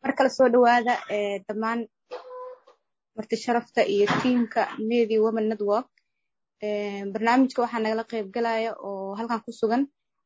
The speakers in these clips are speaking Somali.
mar kale soo dhawaada dhammaan marti sharafta iyo tiimka media women network barnaamijka waxaa nagala qayb galaya oo halkan ku sugan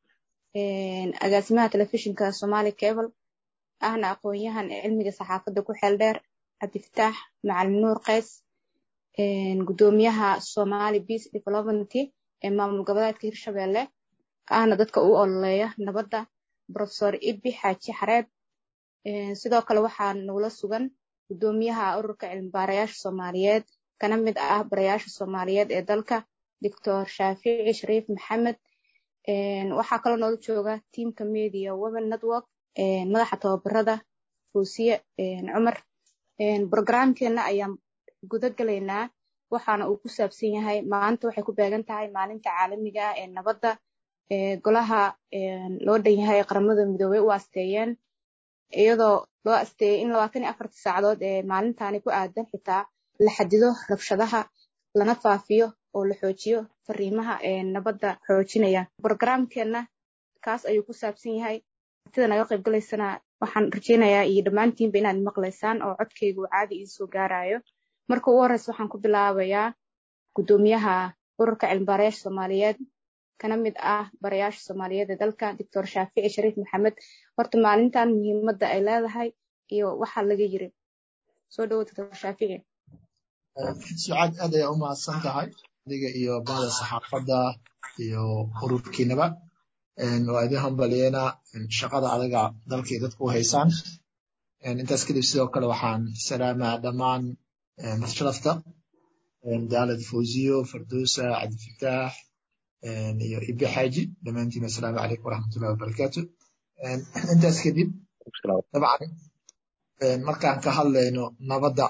agaasimaha telefishinka somali cable ahna aqoon-yahan ee cilmiga saxaafadda ku xeel dheer cabdifataax macalin nuur qays gudoomiyaha somali peace development ee maamul goboleedka hirshabelle ahna dadka u ololeeya nabadda profesor ibi xaaji xareed sidoo kale waxaa nagula sugan gudoomiyaha ururka cilmibaarayaasha soomaaliyeed kana mid ah barayaasha soomaaliyeed ee dalka doctor shaafici shariif maxamed waxaa kaloo noola jooga tiamka media women network madaxa tababarada fuusiye cumar brogramkeena ayaan guda galaynaa waxaana uu ku saabsan yahay maanta waxay ku beegan tahay maalinta caalamiga ah ee nabadda golaha loo dhan yahay ee qaramada midoobey u asteeyeen iyadoo loo asteeyey in labaatan iyo afartii saacadood ee maalintani ku aadan xitaa la xadido rabshadaha lana faafiyo oo la xoojiyo fariimaha ee nabadda xoojinaya brogramkeena kaas ayuu ku saabsan yahay sida naga qayb galaysana waxaan rajeynayaa iyo dhammaantiinba inaad maqlaysaan oo codkayga uu caadi iisoo gaarayo marka ugu horreysa waxaan ku bilaabayaa gudoomiyaha ururka cilmibaarayaasha soomaaliyeed kana mid ah barayaasha soomaaliyeed ee dalka doctor shaafici shariif maxamed horta maalintan muhiimadda ay leedahay iyo waxaa laga yiri soo dhawo doctor shaafici sucaad aad ayaa u mahadsan tahay adiga iyo bahda saxaafadda iyo ururkiinaba waa idin hambalyeena shaqada adaga dalkii dadku u haysaan intaas kadib sidoo kale waxaan salaamaa dhammaan masharafta daalad fawziyo farduusa cabdifataax iyo ibi xaaji dhammaantiin assalaamu calaykum waraxmatullahi wabarakaatu intaas kadib dabcan markaan ka hadlayno nabadda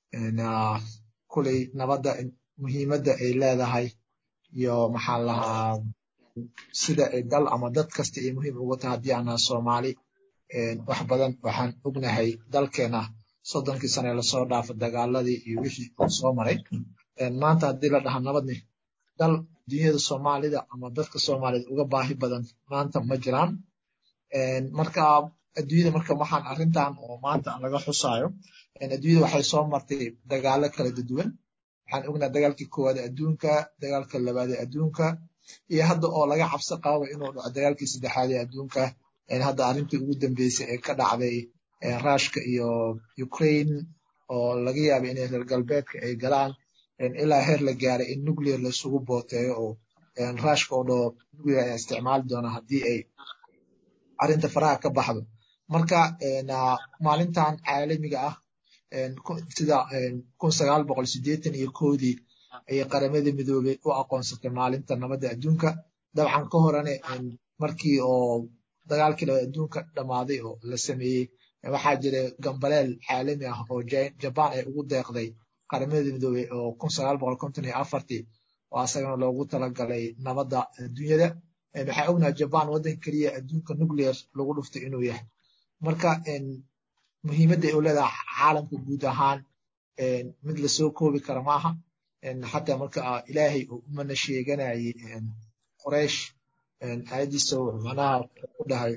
kuley nabadda muhiimadda ay leedahay iyo maxaan lahaa sida ay dal ama dad kasta ay muhiim ugu tahay haddii aanaa soomaali wax badan waxaan ognahay dalkeena soddonkii sane lasoo dhaafo dagaaladii iyo wixii uu soo maray maanta haddii la dhaha nabadni dal dunyada soomaalida ama dadka soomaaliyed uga baahi badan maanta ma jiraan marka adduunyada marka waxaan arrintan oo maanta laga xusaayo adduunyada waxay soo martay dagaalo kala duwan waxaan ognahay dagaalkii koowaad adduunka dagaalka labaad ee adduunka iyo hadda oo laga cabsi qababa inuu dhaco dagaalkii saddexaad ee adduunka hadda arrintii ugu dambeysay ee ka dhacday ruushka iyo ukraine oo laga yaabay inay reer galbeedka ay galaan ilaa heer la gaaray in nuclear laisugu booteeyo oo ruushka oo dhoo nuclear ayaa isticmaali doona haddii ay arrinta faraha ka baxdo marka maalintan caalamiga ah sida kun sagaal boqol sideetan iyo koodii ayay qaramada midoobey u aqoonsatay maalinta nabadda adduunka dabcan ka horane markii oo dagaalkii labaad adduunka dhammaaday oo la sameeyey waxaa jira gambaleel caalami ah oo jabaan ay ugu deeqday qaramada midoobey oo kun sagaal boqol konton iyo afartii oo asagana loogu talagalay nabadda adduunyada waxaa ognaha jabaan waddan keliya adduunka nuclear lagu dhuftay inuu yahay marka muhiimadda ay u leedahay caalamka guud ahaan mid lasoo koobi kara maaha xataa marka ilaahay uu umana sheeganayay qoraysh ayadiisa macnaha ku dhahay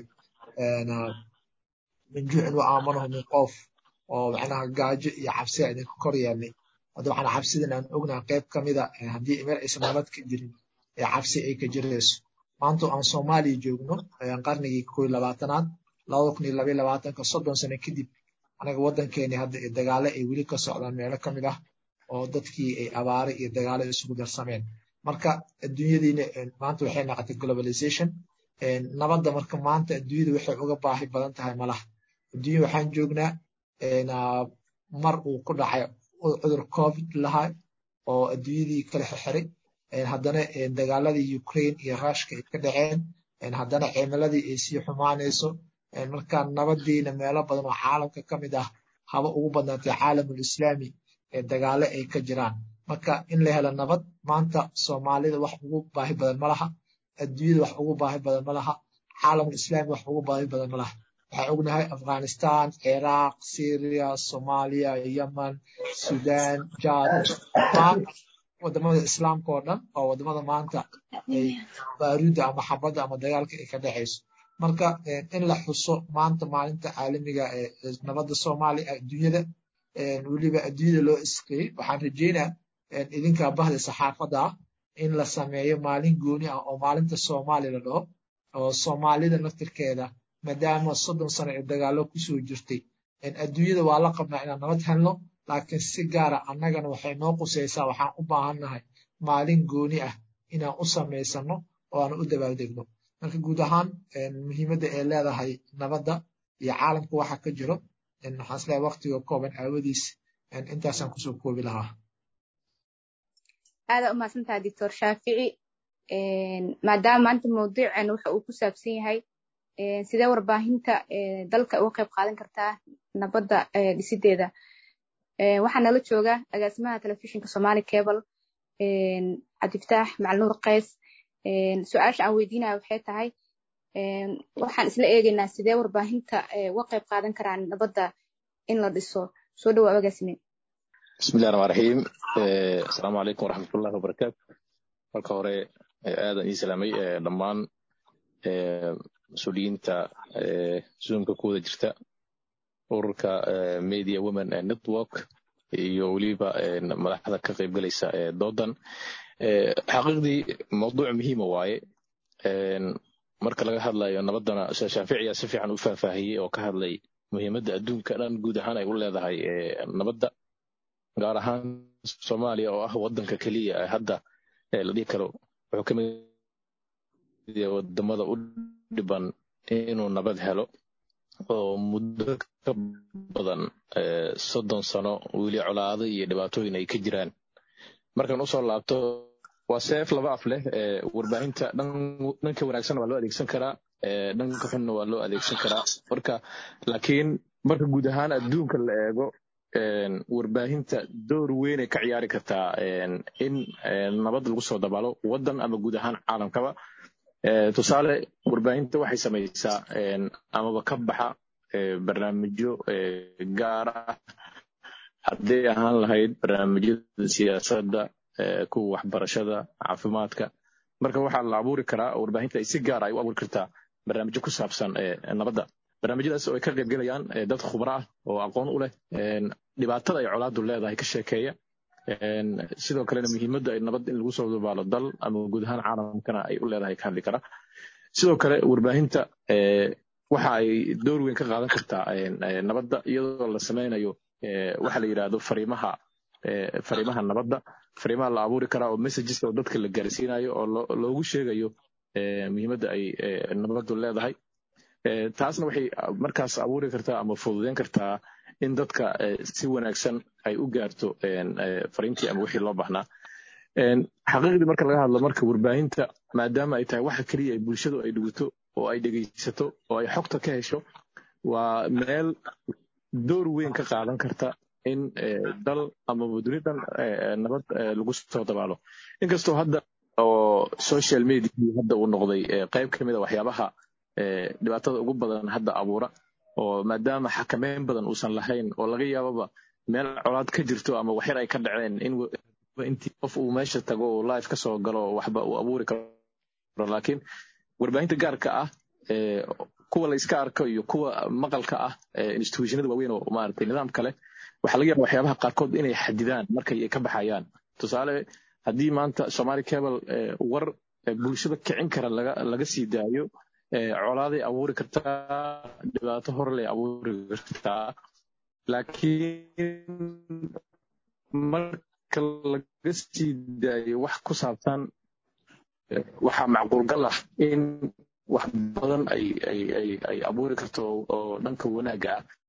min juucin wa aamanahu min qof oo macnaha gaajo iyo cabsi a idinka kor yeelnay hadda waxaan cabsidan aan ognaha qayb ka mida haddii meel aysan nabad ka jirin ee cabsi ay ka jirayso maanta aan soomaaliya joogno qarnigii koo iyo labaatanaad labada kun iyo labaiyo labaatanka soddon sano kadib anaga waddankeeni hadda dagaalo ay weli ka socdaan meelo ka mid ah oo dadkii ay abaare iyo dagaalo isugu darsameen marka adduunyadiina maanta waxay noqotay globalization nabadda marka maanta adduunyada waxay uga baahi badan tahay malaha adduunya waxaan joognaa mar uu ku dhacay cudur covid lahaa oo adduunyadii kala xirxiray haddana dagaaladii ukraine iyo ruushka ay ka dhaceen haddana cimiladii ay sii xumaanayso marka nabadiina meelo badan oo caalamka ka mid ah haba ugu badnaatay caalamul islaami ee dagaalo ay ka jiraan marka in la helo nabad maanta soomaalida wax ugu baahi badan malaha adduunyada wax ugu baahi badan malaha caalamul islaami wax ugu baahi badan malaha waxaan ognahay afghanistan ciraaq syria soomaaliya yemen sudan jad wadamada islaamka oo dhan oo wadamada maanta ay baaruudda ama xabadda ama dagaalka ay ka dhexayso marka in la xuso maanta maalinta caalamiga ee nabadda soomaaliya adduunyada weliba adduunyada loo isqeeyey waxaan rajeynaa idinkaa bahda saxaafadda ah in la sameeyo maalin gooni ah oo maalinta soomaali la dhaho oo soomaalida naftirkeeda maadaama soddon sano ee dagaallo kusoo jirtay adduunyada waa la qabnaa inaan nabad helno laakiin si gaara annagana waxay noo qusaysaa waxaan u baahannahay maalin gooni ah inaan u samaysano oo aan u dabaaldegno marka guud ahaan muhiimadda ay leedahay nabadda iyo caalamka waxa ka jiro waxaan isleeyahay waqtiga kooban aawadiis intaasaan kusoo koobi lahaa aadaa u mahadsantaha doctor shaafici maadaama maanta mawduuceen waxa uu ku saabsan yahay sidee warbaahinta dalka uga qayb qaadan kartaa nabadda dhisideeda waxaa nala jooga agaasimaha telefishinka somali cable cabdifataax macalnuur qays su-aasha aan weydiinaya waxay tahay waxaan isla eegaynaa sidee warbaahinta uga qayb qaadan karaan nabadda in la dhiso soo dhawaa agaasime bismillahi raxmaan raxiim asalaamu calaykum waraxmatullahi wabarakaatu marka hore aadan ii salaamay dhammaan mas-uuliyiinta zoomka ku wada jirta ururka media women network iyo weliba madaxda ka qaybgalaysa doodan xaqiiqdii mawduuc muhiima waaye marka laga hadlayo nabaddana shaaficiya si fiican u faahfaahiyey oo ka hadlay muhiimadda adduunka dhan guud ahaan ay u leedahay nabadda gaar ahaan soomaaliya oo ah waddanka keliya ee hadda la dhihi karo wuxuu ka mid yahay wadamada u dhiban inuu nabad helo oo muddo ka badan soddon sano weli colaado iyo dhibaatooyin ay ka jiraan markaan usoo laabto waa seef laba af leh warbaahinta dhanka wanaagsan waa loo adeegsan karaa dhanka xunna waa loo adeegsan karaa marka laakiin marka guud ahaan adduunka la eego warbaahinta door weynay ka ciyaari kartaa in nabad lagu soo dabaalo waddan ama guud ahaan caalamkaba tusaale warbaahinta waxay samaysaa amaba ka baxa barnaamijyo gaar ah hadday ahaan lahayd barnaamijyada siyaasadda kuwa waxbarashada caafimaadka marka waxaa la abuuri karaa warbaahinta ay si gaar ay u abuuri kartaa barnaamijyo ku saabsan nabadda barnaamijyadaas oo ay ka qaybgelayaan dad khubro ah oo aqoon u leh dhibaatada ay colaadu leedahay ka sheekeeya sidoo kalena muhiimadda ay nabad in lagu soo dabaalo dal ama guud ahaan caalamkana ay u leedahay ka hadli kara sidoo kale warbaahinta waxa ay door weyn ka qaadan kartaa nabadda iyadoo la sameynayo waxa la yidhaahdo fariimaha fariimaha nabadda fariimaha la abuuri karaa oo messages oo dadka la gaarsiinayo oo loogu sheegayo muhiimadda ay nabaddu leedahay taasna waxay markaas abuuri kartaa ama fududeyn kartaa in dadka si wanaagsan ay u gaarto fariintii ama wixii loo baahnaa xaqiiqdii marka laga hadlo marka warbaahinta maadaama ay tahay waxa keliya ay bulshadu ay dhigto oo ay dhegaysato oo ay xogta ka hesho waa meel door weyn ka qaadan karta in dal amaba dunidan nabad lagu soo dabaalo inkastoo hadda oo social media hadda uu noqday qayb ka mid a waxyaabaha dhibaatada ugu badan hadda abuura oo maadaama xakameyn badan uusan lahayn oo laga yaababa meel colaad ka jirto ama waxyar ay ka dhaceen in intii qof uu meesha tago oo live ka soo galo waxba uu abuuri karo laakiin warbaahinta gaarka ah kuwa la iska arko iyo kuwa maqalka ah institutionada waaweyn oo maaragtay nidaam kale waxaa laga yaaba waxyaabaha qaarkood inay xadidaan markay ay ka baxayaan tusaale haddii maanta somali cable war bulshada kicin kara laga laga sii daayo colaaday abuuri kartaa dhibaato horley abuuri kartaa laakiin marka laga sii daayo wax ku saabsan waxaa macquulgal ah in wax badan ay ay ay ay abuuri karto oo dhanka wanaagga ah